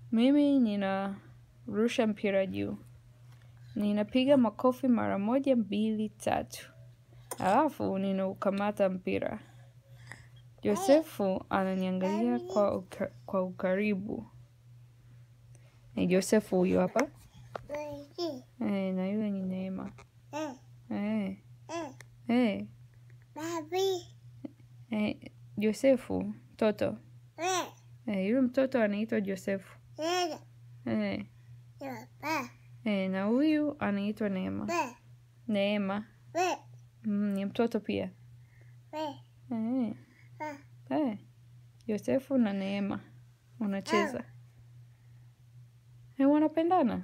Mimi ninarusha mpira juu. Ninapiga makofi mara moja mbili tatu. Alafu ninaukamata mpira. Josefu ananiangalia kwa ukaribu. Josefu huyu hapa. Na yule ni neema. Josefu, mtoto. Yule mtoto anaitwa Josefu. Na huyu anaitwa neema. Neema. Ni mtoto pia. Josefu na neema. Wanacheza. Wanapendana.